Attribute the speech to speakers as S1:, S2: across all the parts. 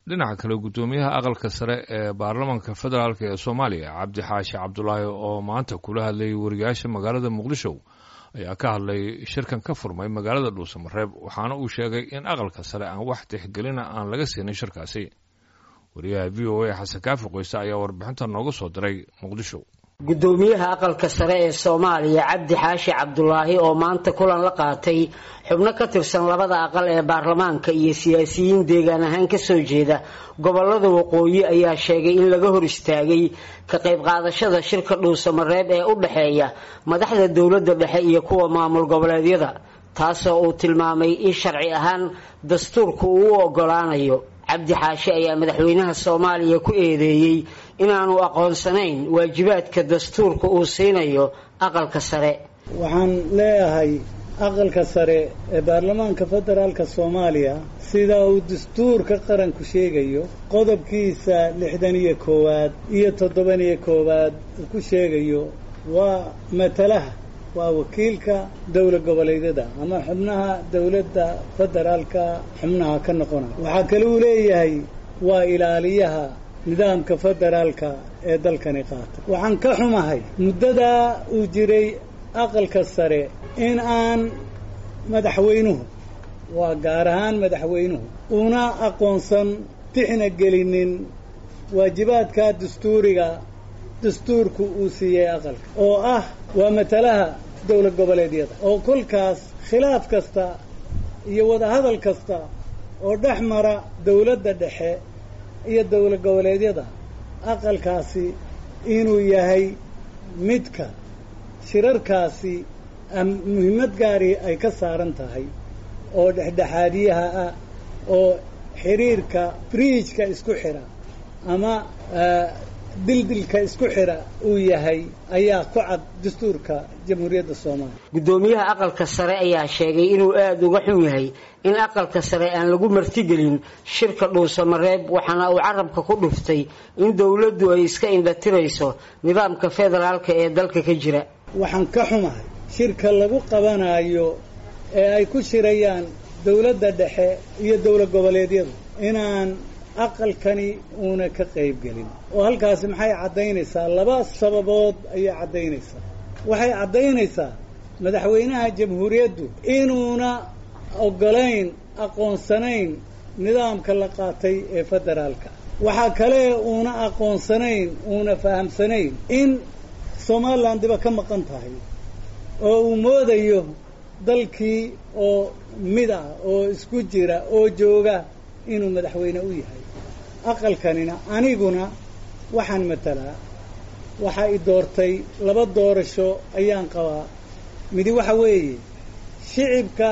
S1: dhinaca kale guddoomiyaha aqalka sare ee baarlamaanka federaalk ee soomaaliya cabdi xaashi cabdulaahi oo maanta kula hadlayay wariyaasha magaalada muqdisho ayaa ka hadlay shirkan ka furmay magaalada dhuusamareeb waxaana uu sheegay in aqalka sare aan wax tixgelina aan laga siinin shirkaasi wariyaha v o a xasan kaafi qoyse ayaa warbixinta nooga soo diray muqdisho
S2: guddoomiyaha aqalka sare ee soomaaliya cabdi xaashi cabdulaahi oo maanta kulan la qaatay xubno ka tirsan labada aqal ee baarlamaanka iyo siyaasiyiin deegaan ahaan kasoo jeeda gobolada waqooyi ayaa sheegay in laga hor istaagay ka qayb qaadashada shirka dhuusamareeb ee u dhexeeya madaxda dowladda dhexe iyo kuwa maamul goboleedyada taasoo uu tilmaamay in sharci ahaan dastuurku uu u ogolaanayo cabdi xaashi ayaa madaxweynaha soomaaliya ku eedeeyey inaanu aqoonsanayn waajibaadka dastuurka uu siinayo aqalka sare
S3: waxaan leeyahay aqalka sare ee baarlamaanka federaalka soomaaliya sida uu dastuurka qaranku sheegayo qodobkiisa lixdan iyo koowaad iyo toddoban iyo koowaad uu ku sheegayo waa matalaha waa wakiilka dowla goboleedyada ama xubnaha dowladda federaalka xubnaha ka noqona waxaa kale uu leeyahay waa ilaaliyaha nidaamka federaalka ee dalkani qaata waxaan ka xumahay muddadaa uu jiray aqalka sare in aan madaxweynuhu waa gaar ahaan madaxweynuhu una aqoonsan tixna gelinin waajibaadka dastuuriga dastuurku uu siiyey aqalka oo ah waa matalaha dowlad goboleedyada oo kolkaas khilaaf kasta iyo wadahadal kasta oo dhex mara dowladda dhexe iyo dowlad goboleedyada aqalkaasi inuu yahay midka shirarkaasi muhiimad gaari ay ka saaran tahay oo dhexdhexaadiyaha ah oo xiriirka briijka isku xidha ama dildilka isku xidha uu yahay ayaa ku cad dastuurka jamhuuriyadda soomaaliya
S2: guddoomiyaha aqalka sare ayaa sheegay inuu aada uga xun yahay in aqalka sare aan lagu martigelin shirka dhuusamareeb waxaana uu carabka ku dhuftay in dowladdu ay iska indhatirayso nidaamka federaalka ee dalka ka jira
S3: waxaan ka xumahay shirka lagu qabanayo ee ay ku shirayaan dowladda dhexe iyo dowlad goboleedyadu inaan aqalkani uuna ka qaybgelin oo halkaasi maxay caddaynaysaa laba sababood ayay caddaynaysaa waxay caddaynaysaa madaxweynaha jamhuuriyaddu inuuna oggolayn aqoonsanayn nidaamka la qaatay ee federaalka waxaa kale uuna aqoonsanayn uuna fahamsanayn in somalilan diba ka maqan tahay oo uu moodayo dalkii oo mid ah oo isku jira oo jooga inuu madaxweyne u yahay aqalkanina aniguna waxaan matalaa waxaa i doortay laba doorasho ayaan qabaa midi waxa weeye shicibka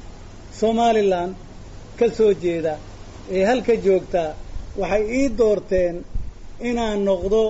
S3: somalilan ka soo jeeda ee halka joogta waxay ii doorteen inaan noqdo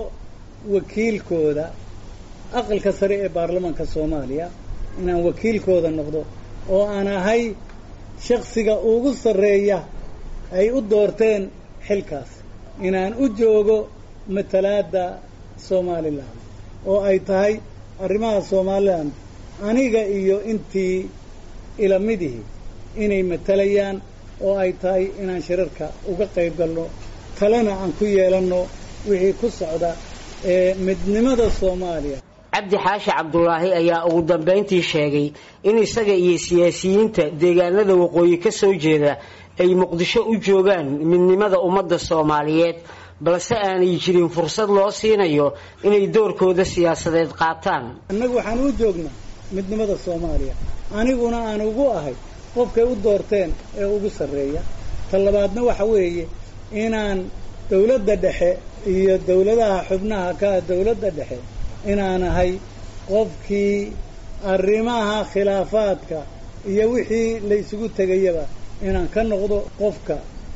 S3: wakiilkooda aqalka sare ee baarlamaanka soomaaliya inaan wakiilkooda noqdo oo aan ahay shaksiga ugu sarreeya ay u doorteen xilkaas inaan u joogo matalaadda somalilan oo ay tahay arrimaha somalilan aniga iyo intii ilamidihii inay matalayaan oo ay tahay inaan shirarka uga qayb galno talena aan ku yeelanno wixii ku socda ee midnimada soomaaliya
S2: cabdi xaashi cabdulaahi ayaa ugu dambayntii sheegay in isaga iyo siyaasiyiinta deegaanada waqooyi ka soo jeeda ay muqdisho u joogaan midnimada ummadda soomaaliyeed balse aanay jirin fursad loo siinayo inay doorkooda siyaasadeed qaataan
S3: annagu waxaan u joognaa midnimada soomaaliya aniguna aan ugu ahay qofkay u doorteen ee ugu sarreeya ta labaadna waxa weeye inaan dowladda dhexe iyo dowladaha xubnaha ka dowladda dhexe inaan ahay qofkii arrimaha khilaafaadka iyo wixii la isugu tegayaba inaan ka noqdo qofka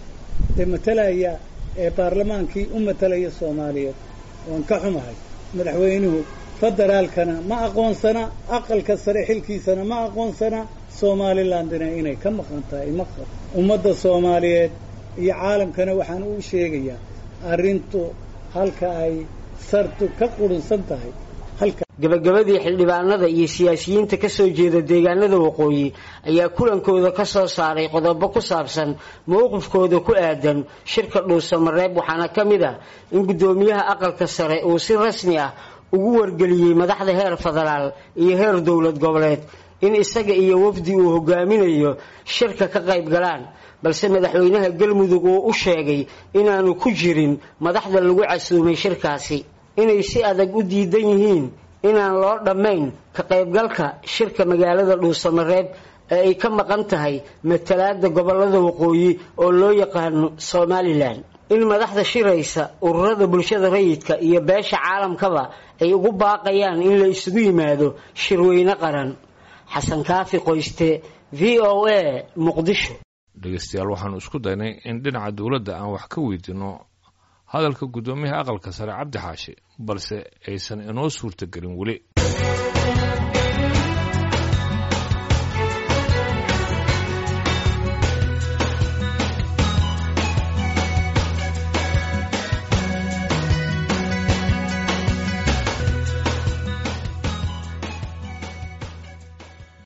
S3: ee matalaya ee baarlamaankii u matalaya soomaaliyeed waan ka xumahay madaxweynuhu federaalkana ma aqoonsana aqalka sare xilkiisana ma aqoonsana somalilandina inay ka maqan tahay maqan ummadda soomaaliyeed iyo caalamkana waxaan u sheegayaa arrintu halka ay sartu ka qurunsan tahay halka
S2: gabagabadii xildhibaanada iyo siyaasiyiinta ka soo jeeda deegaanada waqooyi ayaa kulankooda ka soo saaray qodobo ku saabsan mowqifkooda ku aadan shirka dhuusamareeb waxaana ka mid ah in guddoomiyaha aqalka sare uu si rasmi ah ugu wargeliyey madaxda heer federaal iyo heer dowlad goboleed in isaga iyo wafdi uu hogaaminayo shirka ka qayb galaan balse madaxweynaha galmudug uu u sheegay inaanu ku jirin madaxda lagu casuumay shirkaasi inay si adag u diidan yihiin inaan loo dhammayn ka qaybgalka shirka magaalada dhuusamareeb ee ay ka maqan tahay matalaada gobolada waqooyi oo loo yaqaano somalilan in madaxda shiraysa ururada bulshada rayidka iyo beesha caalamkaba ay ugu baaqayaan in la isugu yimaado shirweyne qaran xasan kaafi qoyste v o a muqdisho
S1: dhegeystayaal waxaanu isku daynay in dhinaca dowladda aan wax ka weydiinno hadalka guddoomiyaha aqalka sare cabdi xaashi balse aysan inoo suurtagelin weli